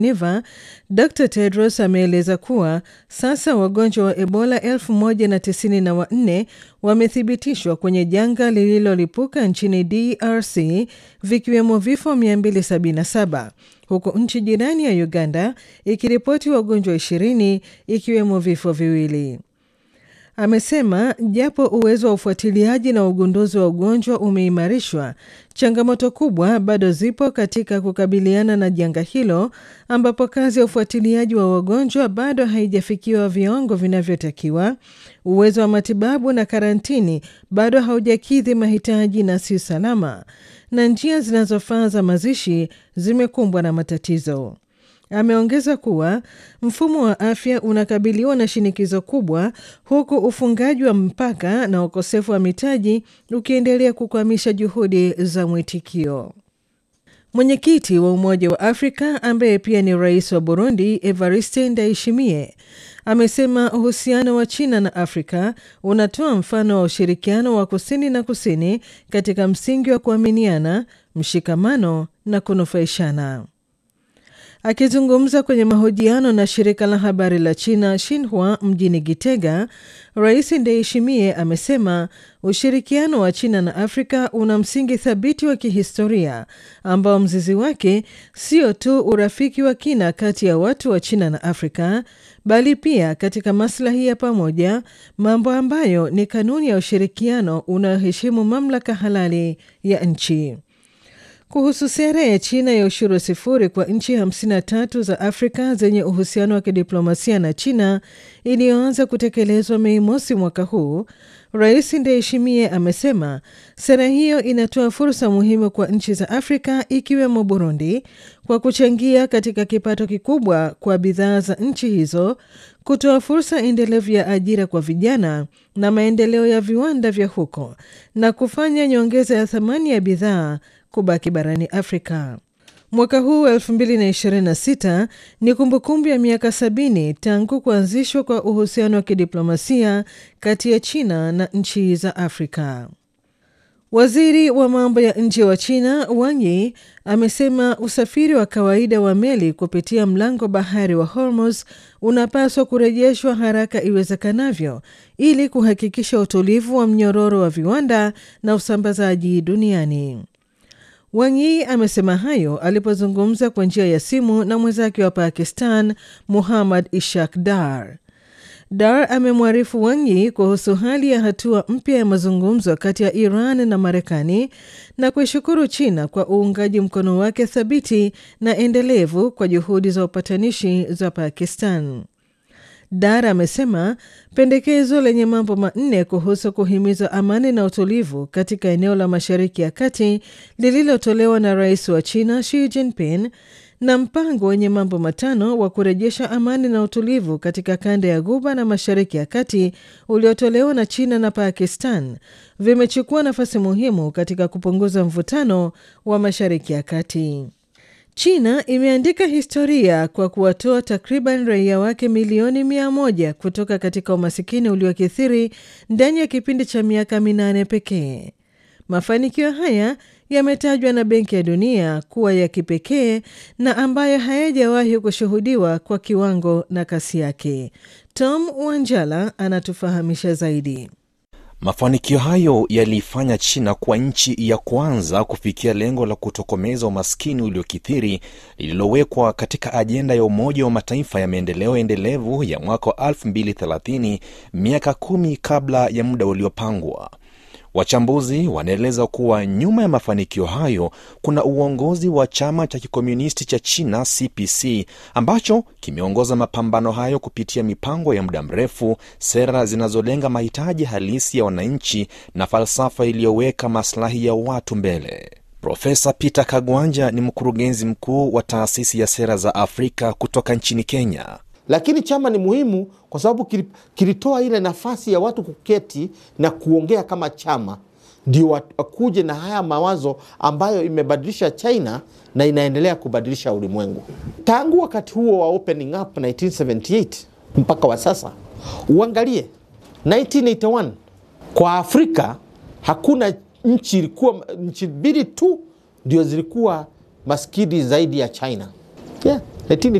Geneva, Dr Tedros ameeleza kuwa sasa wagonjwa wa Ebola 1094 wamethibitishwa kwenye janga lililolipuka nchini DRC, vikiwemo vifo 277 huku nchi jirani ya Uganda ikiripoti wagonjwa 20 ikiwemo vifo viwili. Amesema japo uwezo wa ufuatiliaji na ugunduzi wa ugonjwa umeimarishwa, changamoto kubwa bado zipo katika kukabiliana na janga hilo, ambapo kazi ya ufuatiliaji wa wagonjwa bado haijafikiwa viwango vinavyotakiwa, uwezo wa matibabu na karantini bado haujakidhi mahitaji na si salama, na njia zinazofaa za mazishi zimekumbwa na matatizo. Ameongeza kuwa mfumo wa afya unakabiliwa na shinikizo kubwa huku ufungaji wa mpaka na ukosefu wa mitaji ukiendelea kukwamisha juhudi za mwitikio. Mwenyekiti wa Umoja wa Afrika ambaye pia ni rais wa Burundi, Evariste Ndayishimiye, amesema uhusiano wa China na Afrika unatoa mfano wa ushirikiano wa kusini na kusini katika msingi wa kuaminiana, mshikamano na kunufaishana. Akizungumza kwenye mahojiano na shirika la habari la China Xinhua mjini Gitega, Rais Ndayishimiye amesema ushirikiano wa China na Afrika una msingi thabiti wa kihistoria ambao mzizi wake sio tu urafiki wa kina kati ya watu wa China na Afrika, bali pia katika maslahi ya pamoja, mambo ambayo ni kanuni ya ushirikiano unaoheshimu mamlaka halali ya nchi. Kuhusu sera ya China ya ushuru sifuri kwa nchi 53 za Afrika zenye uhusiano wa kidiplomasia na China iliyoanza kutekelezwa Mei mosi mwaka huu, Rais Ndayishimiye amesema sera hiyo inatoa fursa muhimu kwa nchi za Afrika ikiwemo Burundi kwa kuchangia katika kipato kikubwa kwa bidhaa za nchi hizo, kutoa fursa endelevu ya ajira kwa vijana na maendeleo ya viwanda vya huko na kufanya nyongeza ya thamani ya bidhaa kubaki barani Afrika. Mwaka huu wa 2026 ni kumbukumbu ya miaka sabini tangu kuanzishwa kwa uhusiano wa kidiplomasia kati ya China na nchi za Afrika. Waziri wa mambo ya nje wa China Wang Yi amesema usafiri wa kawaida wa meli kupitia mlango bahari wa Hormuz unapaswa kurejeshwa haraka iwezekanavyo ili kuhakikisha utulivu wa mnyororo wa viwanda na usambazaji duniani. Wang Yi amesema hayo alipozungumza kwa njia ya simu na mwenzake wa Pakistan Muhammad Ishaq Dar. Dar amemwarifu Wang Yi kuhusu hali ya hatua mpya ya mazungumzo kati ya Iran na Marekani na kuishukuru China kwa uungaji mkono wake thabiti na endelevu kwa juhudi za upatanishi za Pakistan. Dar amesema pendekezo lenye mambo manne kuhusu kuhimiza amani na utulivu katika eneo la Mashariki ya Kati lililotolewa na rais wa China Xi Jinping na mpango wenye mambo matano wa kurejesha amani na utulivu katika kanda ya Ghuba na Mashariki ya Kati uliotolewa na China na Pakistan vimechukua nafasi muhimu katika kupunguza mvutano wa Mashariki ya Kati. China imeandika historia kwa kuwatoa takriban raia wake milioni mia moja kutoka katika umasikini uliokithiri ndani ya kipindi cha miaka minane pekee. Mafanikio haya yametajwa na Benki ya Dunia kuwa ya kipekee na ambayo hayajawahi kushuhudiwa kwa kiwango na kasi yake. Tom Wanjala anatufahamisha zaidi. Mafanikio hayo yaliifanya China kuwa nchi ya kwanza kufikia lengo la kutokomeza umaskini uliokithiri lililowekwa katika ajenda ya Umoja wa Mataifa ya maendeleo endelevu ya mwaka wa 2030 miaka kumi kabla ya muda uliopangwa. Wachambuzi wanaeleza kuwa nyuma ya mafanikio hayo kuna uongozi wa chama cha kikomunisti cha China CPC ambacho kimeongoza mapambano hayo kupitia mipango ya muda mrefu, sera zinazolenga mahitaji halisi ya wananchi na falsafa iliyoweka maslahi ya watu mbele. Profesa Peter Kagwanja ni mkurugenzi mkuu wa taasisi ya sera za Afrika kutoka nchini Kenya. Lakini chama ni muhimu kwa sababu kilitoa ile nafasi ya watu kuketi na kuongea kama chama, ndio wakuje na haya mawazo ambayo imebadilisha China na inaendelea kubadilisha ulimwengu. Tangu wakati huo wa opening up 1978 mpaka wa sasa, uangalie 1981 kwa Afrika hakuna nchi ilikuwa nchi mbili tu ndio zilikuwa maskini zaidi ya China. Yeah. 19